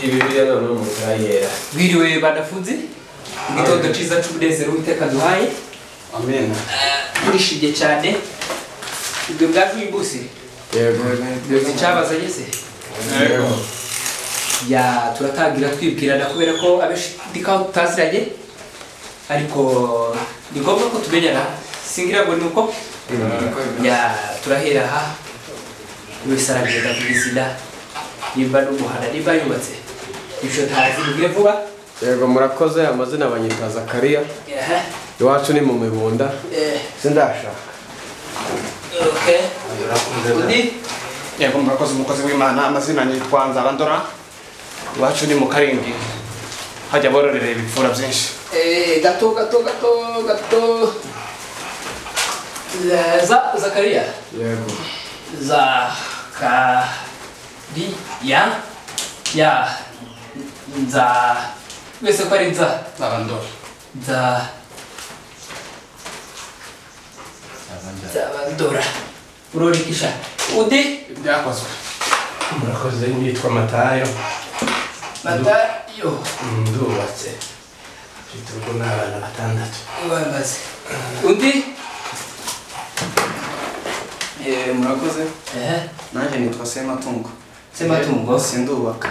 ibi biriya none umuntu arayera Mwiriwe banafunzi igitondo cyiza cy'umunezero w'iteka duhaye amen turishimye cyane ibyo bwakwibuse yego muzi icyabazanye se yego ya turatangira twibwirana kubera ko abenshi ndikaho tutaziranye ariko ni ngombwa ko tumenyana singira ngo ni uko ya turahera aha buri wese aragenda ku izina nimba n'umuhana nimba yubatse ibyo ntazi bimwe vuba yego murakoze amazina abanyita zakariya Aha, iwacu ni mu mibunda eh, sindashaka okay. undi yego murakoze umukozi w'imana amazina nitwa nzabandora iwacu ni mu karindwi hajya bororera ibipfura byinshi Eh, gato, gato, gato, gato. Eh, Za Zakaria. yego Zakaria. Ya. Nza. Wese ko ari nza. nzabandora Nza. Zabandora. Urorikisha. Undi. ibyakozwe murakoze nitwa matayo Matayo. ndubatse mfite urugo n'abana batandatu Wamaze. Undi. murakoze Eh. nanjye nitwa sematungo Sematungo. sindubaka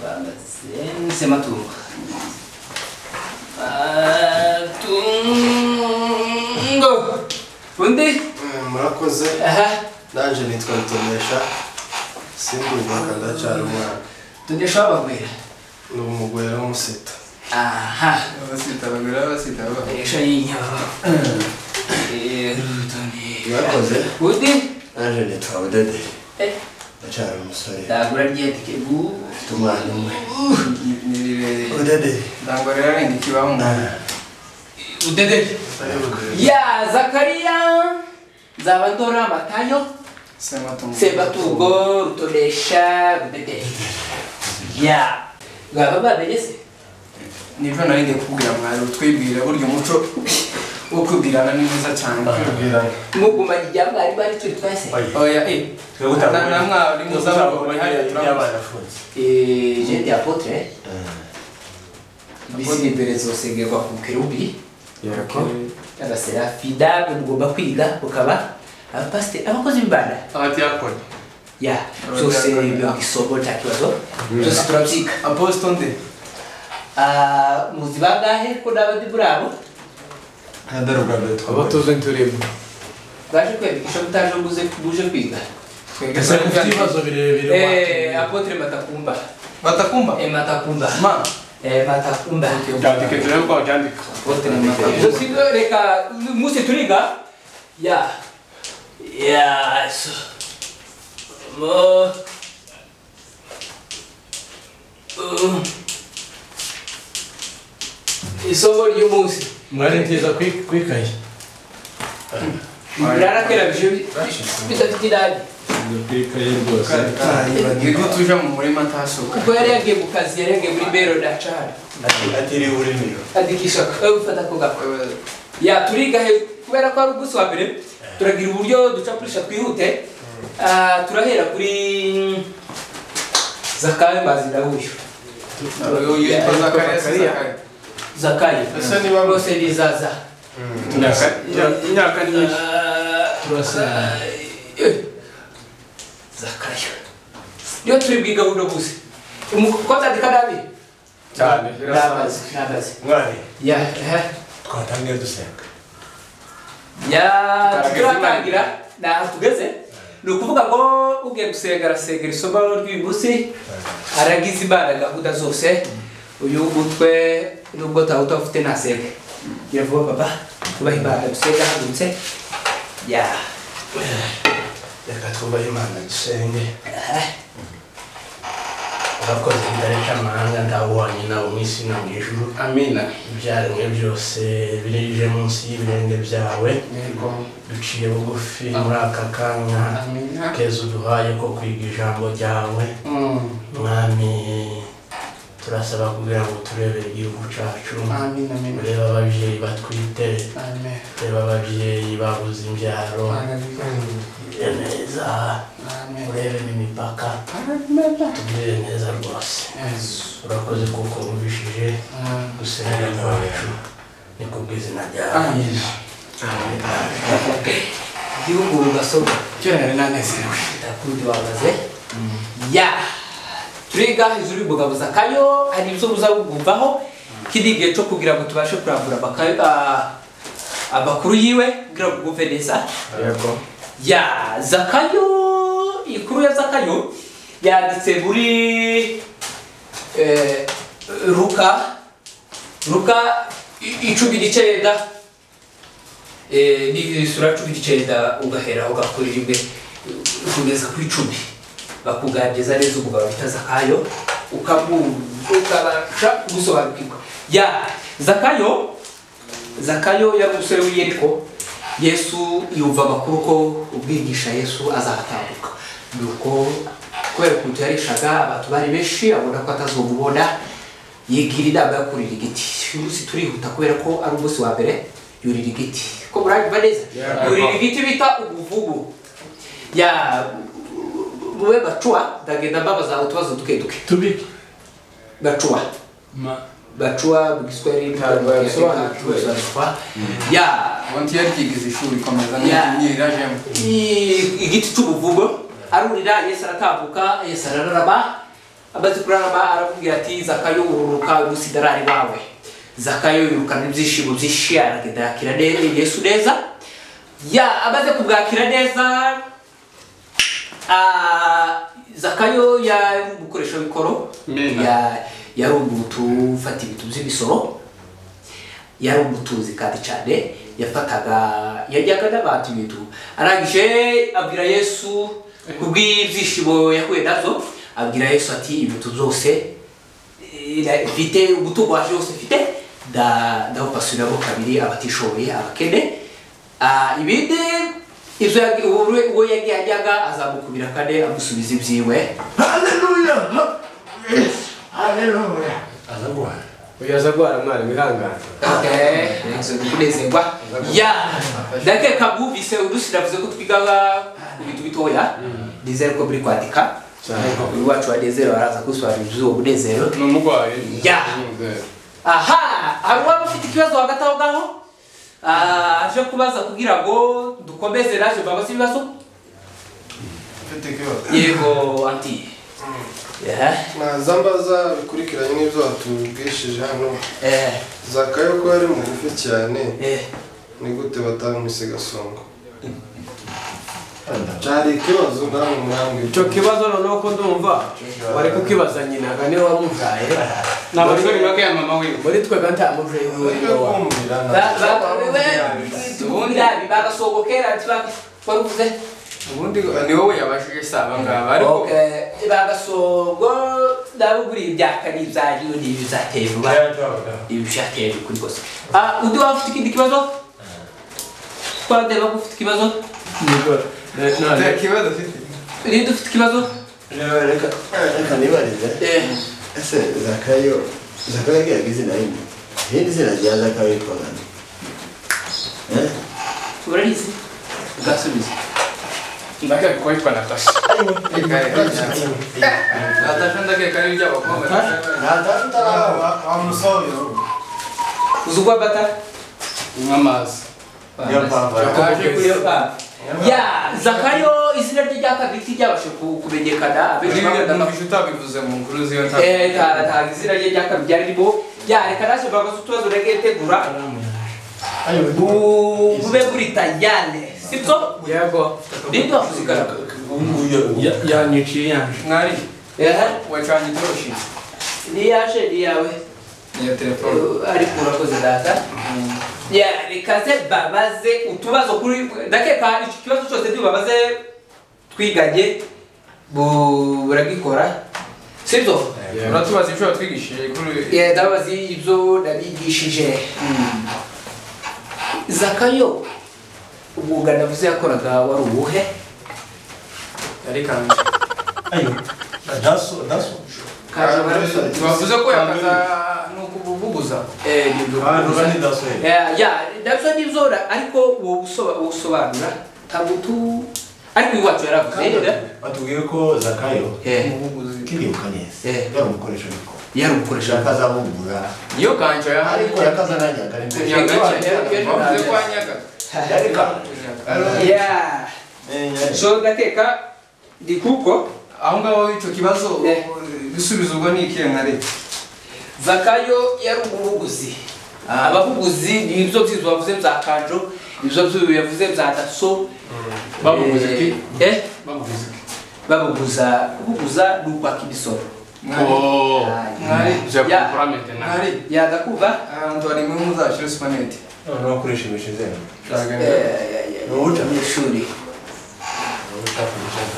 Bamaze matungo. Matungo. Undi? murakoze Aha. nanjye nitwa rutonesha sindubaka ndacyari umwana Tundi shobora kubwira. ni umugore w'umuseta Aha. abasita bagura abasita Esha y'inyama. Eh, Rutonesha. murakoze Undi? nanjye nitwa budede Eh. ndacyari umusore Ndagura ryetike bu. mfite umwana umwe ni rirerire budede ntabwo rero arenga ikibaho umuntu Udede. Murakoze. Ya Zakaria. Nzaba ndora matayo. sematungo Sebatugo, Rutonesha, Udede. Ya. Baba bamenye se? nibyo nari ngiye kukubwira mwari utwibwira burya umuco wo kubwirana ni mwiza cyane Kubwirana. mugumanye ibya mwarimu ari turi twese oya eh Twebutanga- na- na mwari muzabagomba hariya turamuzi Iby'abanafunze. Eh, jende apotre Apotre. ibisi imbere zosengerwa ku kerubi yego abaserafida mwe mugomba kwiga mukaba abapasiteri abakozi b'imana abadiyakoni ya byose biba isomo nta kibazo byose turabyiga aposito nde Ah, muzi bangahe ko n'abandi muri abo abo tuzi turimo baje kwiyandikisha mutaje muze muje kwiga twebwe Ese twari mufite ibibazo birebire Eh, apotre matakumba batakumva Eh, matakumba ma Eh, matakumba byandike turi ko byandika Bote na matamu. Sio reka musi tuliga. Ya. Ya. so. Mo. Um. isomo ry'umunsi mwarenteza kwi- kwikaye ibirara kera bije bidafite idadi kwikaye rwose Niko tuja mu murima ntasuka. ubwo yari yagiye mu kazi yari yagiye muri bero dacari atiriwe urimira adikisha wewe ufata ako gako ya turiga he kubera ko ari umunsi wa mbere turagira uburyo ducapurisha twihute Ah, turahera kuri zakayo mbazi ndawuyu Uyu yitwa Zakariya si Zakariya. zakayo Ese niba- bose ni zaza turasa imyaka ni myinshi Ah, turasa eh, zakayo niyo turi bwiga buno gusa umukobwa atandika nabi cyane nabazi nabazi mwari ya ehe. twatangiye dusenga ya turatangira naho tugeze ni ukuvuga ngo ugiye gusenga arasengera isomo ry'uyu munsi aragize imana gahunda zose uyu mutwe nubwo utaba utafite ntasenge biravuga baba tubaha imana dusenga hadutse ya reka twubahe imana dusenge urakoze idarecamahanga ndawubonye nawe mu isi no mu ijuru amina ibyaremwe byose birije munsi y'ibirenge byawe duciye bugufi muri aka kanya amina keza uduhaye ko kwiga ijambo ryawe Mm, mwami turasaba kugira ngo turebere igihugu cyacu amina amina ureba ababyeyi batwite amina ureba ababyeyi babuze imbyaro Tugire neza amina urebe n'imipaka tugirire neza rwose urakoze kuko wumvishije gusenga kwacu ni ku bw'izina ryawe amina igihugu ugasoma kera nari nanezerewe ndakundi bahagaze ya turiga hejuru y'umugabo zakayo hari ibyo muza kumvaho kiri igihe cyo kugira ngo tubashe kurambura amakayo- ah, amakuru yiwe kugira ngo mwumve neza Yego. ya zakayo ikuru ya zakayo yanditse muri eh, ruka ruka i- icumi n'icyenda eh, ni sura cumi n'icyenda ugahera aho gakora rimwe kugeza ku icumi bakuganiriza neza umugabo bita zakayo ukamu- ukabasha kumusobanukirwa ya zakayo zakayo yari umusore w'iyeriko yesu yumva amakuru ko ubwigisha yesu azatambuka nuko kubera ukuntu yarishaga abantu bari benshi abona ko atazomubona yigira inama yo kurira igiti uyu munsi turihuta kubera ko ari umunsi wa mbere yurira igiti ko muranyumva neza yurira igiti bita umuvubu ya muwe bacuwa ndagenda mbabaza utubazo duke duke tubike bacuwa Ma- bacuwa mu giswahili Ntabwo yabisobanura. bisobanurwa ya Ubundi yarigize ishuri komeza Ya. nirajemo. I- igiti cy'ubuvugo arurira yesu aratambuka yesu arararama amaze kurarama aramubwira ati zakayo ururuka uyu munsi darari bawe zakayo yirukana ibyishimo byinshi aragenda yakira ne- yesu neza ya amaze kubwakira neza ah, zakayo yari umukoresha w'ikoro Amina. Ya- yari umuntu ufata ibintu by'imisoro yari umutunzi kandi cyane yafataga yajyaga n'abantu ibintu arangije abwira yesu kubw'ibyishimo yahuye nazo abwira yesu ati ibintu byose eh, na- mfite umutungo waje wose mfite nda- ndawupasuramo kabiri abatishoboye abakene Ah, ibindi ibyo yagi- uwe- uwo yagiye ajyaga azamukubira kane amusubiza ibyiwe haleluya haleluya azagwana Uyu aza guhara mwarimu ihangane. Okay. kunezerwa ya ndakeka mwumvise udusi navuze ko twiga ku bintu bitoya nizere ko muri kwandika uyu wacu wa nezero araza kusobanura iby'uwo munezero ni umurwayi Ya. Umunezero. aha hari uwaba ufite ikibazo hagati aho ngaho Ah, aje kubaza kugira ngo dukomeze naje mbabaze ibibazo mfite ikibazo yego anti Yeah. naza mbaza bikurikiranye n'ibyo watubwishije hano Eh, zakayo ko yari mugufi cyane eh. ni gute batamwise gasongo cyari ikibazo namwe mwambwira Icyo kibazo noneho ko ndumva wari kukibaza nyina ngo niwe wamubyaye ni abasore bake ya mama wiwe muri twe kandi amubyaye uburyo kumvira Ba- ba- wewe, tubwira, bibagasoboke, ati ba- wari uvuze ubundi ni wowe yabajije si aba ngaba ariko Okay, bagasogo ndabuguriye ibyakani ibyagiwe n'ibizateye vuba ibi bishateye kuri kose Ah, undi waba ufite ikindi kibazo twareba ko ufite ikibazo nta kibazo afite rindi ufite ikibazo reka reka nibarize Eh, ese zakayo zakayo yagiye izina rimwe irindi zina rya zakayo yitwa nani Eh? urarizi ugasubiza ndakeka ko yitwa natasi natasha ndakeka ari iby'abakobwa ntatatu ntaraba uzi uko bata nk'amazi niyo mpamvu Kaje kuri iyo pampa. ya zakayo izina rye rya kabiri ryabashe ku- kumenyekana abenshi bakunda numvise utabivuze mu nkuru z'iyo ntabwo Eh, nta- nta izina rye rya kabiri ryari ririmo ya reka nawe bagaze utubazo nagiye tegura Bu- bube buritayane sibyo yego rindi wavuze ikaraka Ya- yanyiciye yanje mwari Ehe, wacanye itoroshi ni yaje ni yawe n'iyo telefone Eh, ariko urakoze data ya reka ze babaze utubazo kuri ndakeka icyo kibazo cyose ntibabaze twiganye bu- buragikora sibyo uratubaza ibyo watwigishije kuri Yeah, ndabazi ibyo nabigishije zakayo umwuga navuze yakoraga wari uwuhe yari kanzu kaje barabisubira. bavuze ko yakaza ni ukubuguza Eh, ni ibyo kubuza. Yeah, yeah, nabyo ni ibyo ra- ariko uwo gusoba- uwo gusobanura ntabwo tu ariko iwacu yaravuze eh, batubwiye ko zakayo eh, umubuguzi kiribuka neza Eh. yari umukoresha ariko yari umukoresha yakaza abungura niyo kanzu yahari ariko yakaza nanyaga ariko Ni agace, bavuze ko hanyaga yari ka Yeah. so ndakeka ni kuko aho ngaho icyo kibazo Eh. ibisubizo ubwo ni ikihe nka leta zakayo yari umuhuguzi abahuguzi ni ibyo byinshi bavuze bya kanjo ibyo byinshi yavuze bya daso Babuguza iki? Eh, eh, bamuvuze iki babuguza kubuguza ni ukwaka imisoro Oh, mwari je Ya. comprends maintenant mwari yagakuva ahantu hari imwe muzashyira supanete noneho ukoresha imishyize ishuri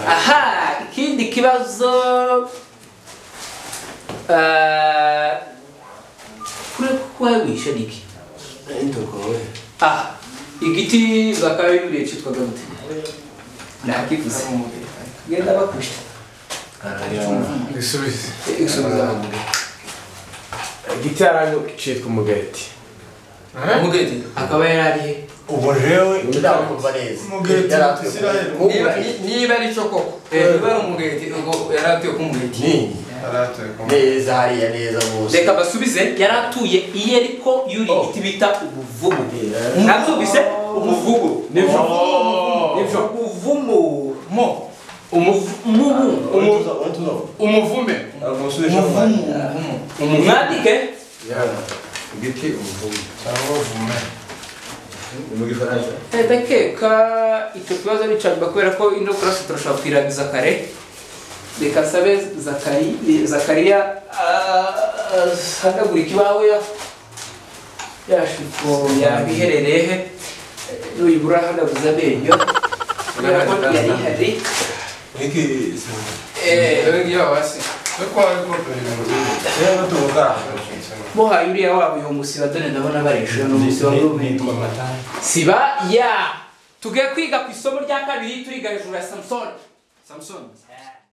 aha ikindi kibazo eh, kure kuko wawishe ni iki ah igiti zakayo yuriye cyitwaga gute nakivuze genda bakubita ibisubizo igisubizo igiti yaranyu kitwa umugati umugeti akaba yari arihe ubu jewe ndakumva neza yari akwiye kuba- niba niba ari cyo koko niba ari umugeti ubwo yari atuye ko umugeti Ni, neza hariya neza bose reka basubize yari atuye iye ariko yuriye igiti bita umuvumu Eh, nabyumvise umuvumu nibyo nibyo umuvumu mo umuvumu untuza untuza umuvume umusubije mu mwanya mwandike igiti umuvumo Eh, ndakeka icyo kibazo ni icanyuma kubera ko ino kurasa turashobora kuyirangiza kare reka nsabe Zakari- eh, zakariya ahanagura ikibaho ya yashiko yabiherereye he nuyibura ahanaguza amenyo kubera ko yari ihari Eh, eee ngiyo hasi ariko wari ukorera ibintu byinshi muhaye uriya wabo uyu musiba dore ndabona barishuye ni umusiba w'ubumenyi siba ya tugiye kwiga ku isomo rya kabiri turiga hejuru ya samusoni samusoni Eh.